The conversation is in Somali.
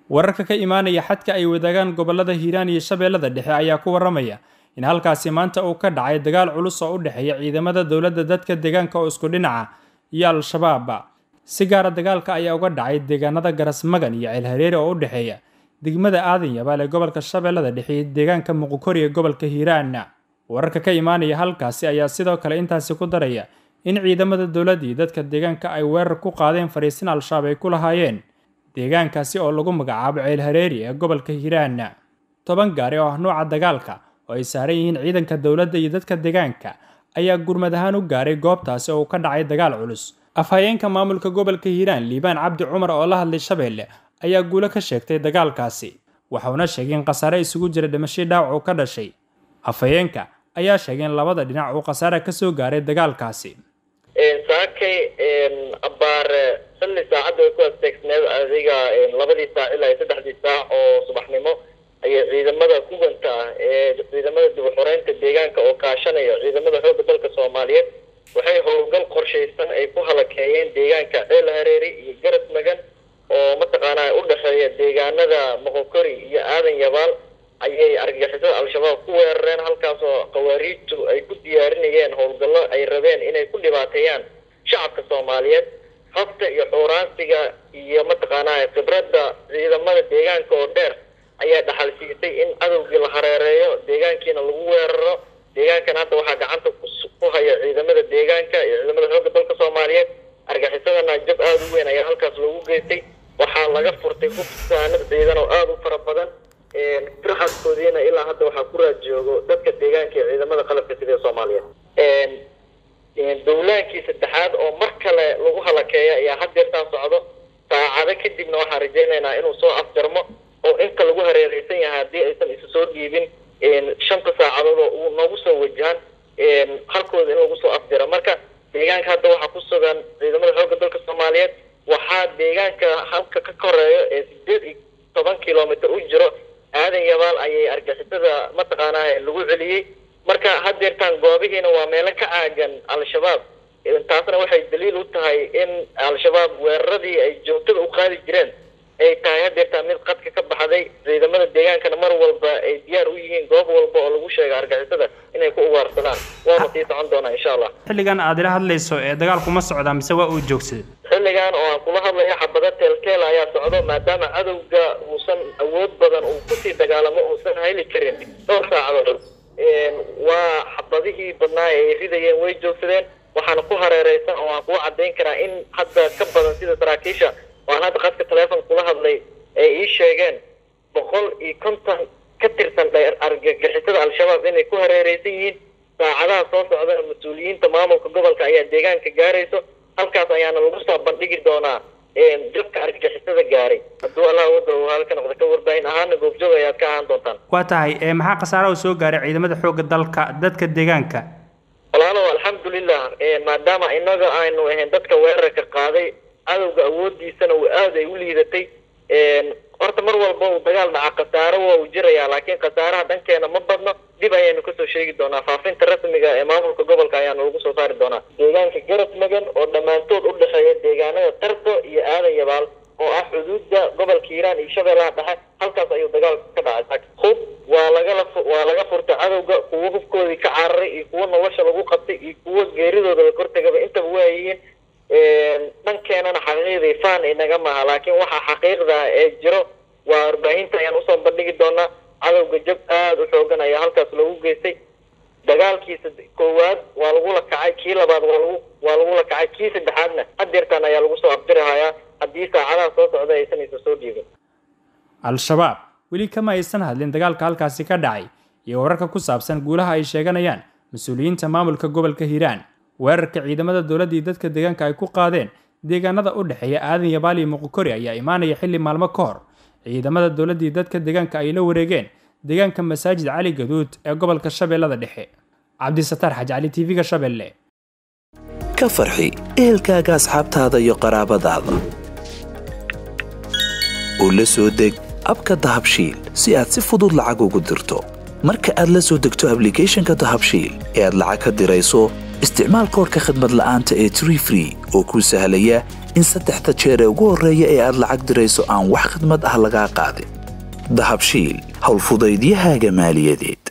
wararka ka imaanaya xadka ay wadaagaan gobolada hiiraan iyo shabeellada dhexe ayaa ku waramaya in halkaasi maanta uu ka dhacay dagaal culus oo u dhexeeya ciidamada dowladda dadka deegaanka oo isku dhinaca iyo al-shabaab si gaara dagaalka ayaa uga dhacay deegaanada garasmagan iyo ceelhareere oo u dhexeeya degmada aadan yabaal ee gobolka shabeellada dhexe iyo deegaanka muqukori ee gobolka hiiraan wararka ka imaanaya halkaasi ayaa sidoo kale intaasi ku daraya in ciidamada dowladda iyo dadka deegaanka ay weerar ku qaadeen fariisin al-shabaab ay ku lahaayeen deegaankaasi oo lagu magacaabo ceelhareeri ee gobolka hiiraan toban gaari oo ah nuuca dagaalka oo ay saaran yihiin ciidanka dowladda iyo dadka deegaanka ayaa gurmad ahaan u gaaray goobtaasi oo uu ka dhacay dagaal culus afhayeenka maamulka gobolka hiiraan liibaan cabdi cumar oo la hadlay shabeelle ayaa guulo ka sheegtay dagaalkaasi waxauna sheegay in khasaare isugu jira dhimashii dhaawac uu ka dhashay afhayeenka ayaa sheegay in labada dhinac uu khasaare ka soo gaaray dagaalkaasi saakay abaare xilli saacadda way ku asteegsneed adiga labadii saac ilaa iyo saddexdii saac oo subaxnimo ayay ciidamada kubanta ah ee ciidamada dib uxoreynta deegaanka oo kaashanaya ciidamada xoogga dalka soomaaliyeed waxay howlgal qorshaysan ay ku halakeeyeen deegaanka ceel hareeri iyo garad magan oo mataqaanaa u dhexeeya deegaanada moqokori iyo aadan yabaal ayay argagixisada al-shabaab ku weerareen halkaasoo khawaariijtu ay ku diyaarinayeen howlgallo ay rabeen inay ku dhibaateeyaan shacabka soomaaliyeed habta iyo xuuraansiga iyo mataqaanaa khibradda ciidamada deegaanka oo dheer ayaa dhaxal siisay in cadowgii la hareereeyo deegaankiina lagu weeraro deegaankan hadda waxaa gacanta ku haya ciidamada deegaanka iyo ciidamada xoogga dalka soomaaliyeed argaxisadana jab aada u weyn ayaa halkaas loogu geystay waxaa laga furtay hubsaanad ciidan oo aada u fara badan firxadkoodiina ilaa hadda waxaa ku raad joogo dadka deegaanka iyo ciidamada qalabka sida ee soomaaliyeed dowlaankii saddexaad oo mar kale lagu halakeeya ayaa haddeertaan socdo saacado kadibna waxaan rajaynaynaa inuu soo afjarmo oo inta lagu hareereysan yahay haddii aysan isu soo dhiibin shanta saacadood oo uu noogu soo wajahan halkooda in lagu soo afjaro marka deegaanka hadda waxaa ku sugan ciidamada xoogga dalka soomaaliyeed waxaa deegaanka halka ka koreeyo ee sideed iyo toban kilomitr u jiro aadan yabaal ayay argixisada mataqaanaa lagu celiyey marka haddeertaan goobihiina waa meelo ka caagan al-shabaab taasna waxay daliil u tahay in al-shabaab weeraradii ay joogtada u qaadi jireen ay tahay haddeertaan mid qadka ka baxday ciidamada deegaankana mar walba ay diyaar u yihiin goob walba oo lagu sheega argixisada inay ku ugaarsadaan waana sii socon doonaa insha allah xilligan aad ila hadlayso ee dagaalku ma socdaa mise waa uu joogsaday xilligan oo aan kula hadlayo xabado teelteel ayaa socdo maadaama cadowga uusan awood badan uu kusii dagaalamo uusan hayli karin dhowr saacadood waa xabadihii badnaa ay ridayeen way joogsadeen waxaana ku hareereysan oo aan kugu cadayn karaa in hadda ka badan sida saraakiisha oo aan hadda qadka teleefon kula hadlay ay ii sheegeen boqol iyo konton ka tirsan argagixisada al-shabaab inay ku hareereysan yihiin saacadaha soo socdana mas-uuliyiinta maamulka gobolka ayaa deegaanka gaarayso halkaas ayaana lagu soo bandhigi doonaa jabka argagixisada gaaray hadduu allah wada uu halka noqda ka warbaahin ahaana goobjoog ayaad ka ahaan doontaan waa tahay maxaa khasaara u soo gaaray ciidamada xoogga dalka dadka deegaanka walaalow alxamdulilah maadaama inaga aynu ahayn dadka weerarka qaaday cadowga awoodiisana uu aada ay u liidatay horta mar walba uu dagaal dhaca khasaaro waa uu jirayaa laakiin khasaaraha dhankeena ma badno dib ayaynu kasoo sheegi doonaa faafinta rasmiga ee maamulka gobolka ayaanu lagu soo saari doonaa deegaanka garad magan oo dhammaantood u dhexeeya deegaanada tardo iyo aadan yabaal oo ah xuduudda gobolka hiiraan iyo shabeellaha dhexe halkaas ayuu dagaalka ka dhacay hub waa lagala waa laga furtay cadowga kuwo hubkoodii ka cararay iyo kuwo nolosha lagu qabtay iyo kuwo geeridooda la kortagaba intaba waayihiin dhankeenana xaqiiqdii faan inaga maaha laakiin waxaa xaqiiqda ee jiro waa warbaahinta ayaan usoo bandhigi doonaa cadowga jab aada u xoogan ayaa halkaas loogu geystay dagaalkiisa koowaad waa lagula kacay kii labaad waa lagu waa lagula kacay kii saddexaadna haddeertaan ayaa lagu soo afjirahayaa haddii saacadaha soo socda aysan isa soo dhiibin al-shabaab weli kama aysan hadlin dagaalka halkaasi ka dhacay iyo wararka ku saabsan guulaha ay sheeganayaan mas-uuliyiinta maamulka gobolka hiiraan weerarka ciidamada dowladda iyo dadka deegaanka ay ku qaadeen deegaanada u dhexeeya aadan yabaal iyo muqokori ayaa imaanaya xilli maalmo ka hor ciidamada dowladda iyo dadka deegaanka ay la wareegeen deegaanka masaajid cali gaduud ee gobolka shabeellada dhexe cabdisataar xaj cali tv-ga shabeelle ka farxi ehelkaaga asxaabtaada iyo qaraabadaada u la soo deg abka dahabshiil si aad si fudud lacag ugu dirto marka aad la soo degto ablicathonka dahabshiil ee aad lacag ka dirayso isticmaal koorka khadmad la'aanta ee tree free oo kuu sahlaya in saddexda jeer ee ugu horreeya ee aad lacag dirayso aan wax khidmad ah lagaa qaadin dahabshiil howlfudaydiyahaaga maaliyadeed